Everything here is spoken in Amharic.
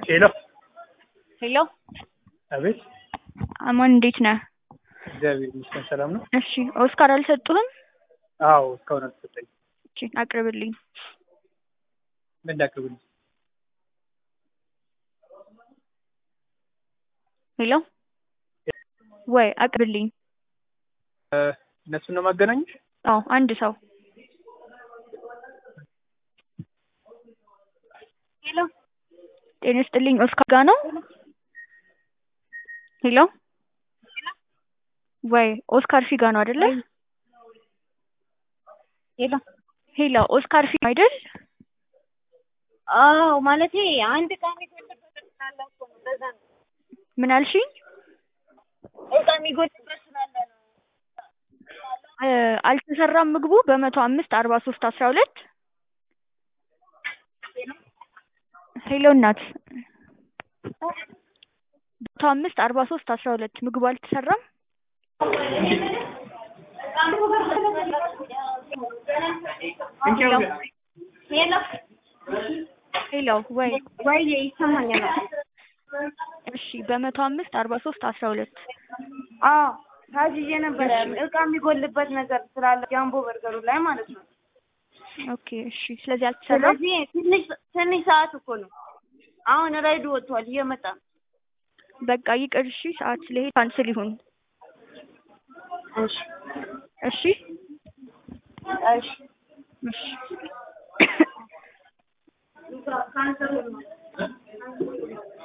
ሄሎ ሄሎ አቤት። አማን እንዴት ነህ? እግዚአብሔር ይመስገን ሰላም ነው። እሺ ኦስካር አልሰጡህም? አዎ እስካሁን አልተሰጠኝም። እሺ አቅርብልኝ። ምን ላቅርብልኝ? ሄሎ ወይ አቅርብልኝ። እ እነሱን ነው ማገናኘሽ? አዎ አንድ ሰው ሄሎ ጤና ይስጥልኝ ኦስካር ጋ ነው? ሄሎ ወይ ኦስካር ፊጋ ነው አይደለ? ሄሎ ሄሎ ኦስካር ፊጋ አይደል? አዎ ማለቴ አንድ ዕቃ የሚጎልበት ስላለ እኮ ነው። ለዛ ነው ምን አልሽኝ? ዕቃ የሚጎልበት ስላለ ነው። እ አልተሰራም ምግቡ በመቶ አምስት አርባ ሶስት አስራ ሁለት ሄሎ እናት መቶ አምስት አርባ ሶስት አስራ ሁለት ምግቡ አልተሰራም። ሄሎ ሄሎ ሄሎ ወይ ወይ ይሰማኛል። እሺ በመቶ አምስት አርባ ሶስት አስራ ሁለት አዎ ታዝዤ ነበረ ዕቃ የሚጎልበት ነገር ስላለ ጃምቦ በርገሩ ላይ ማለት ነው። ኦኬ እሺ ስለዚህ አልተሰራም። ስለዚህ ትንሽ ትንሽ ሰዓት እኮ ነው። አሁን ራይዱ ወጥቷል እየመጣ ነው። በቃ ይቅር እሺ ሰዓት ስለሄድ ካንስል ይሁን እሺ እሺ እሺ እሺ ካንሰር ነው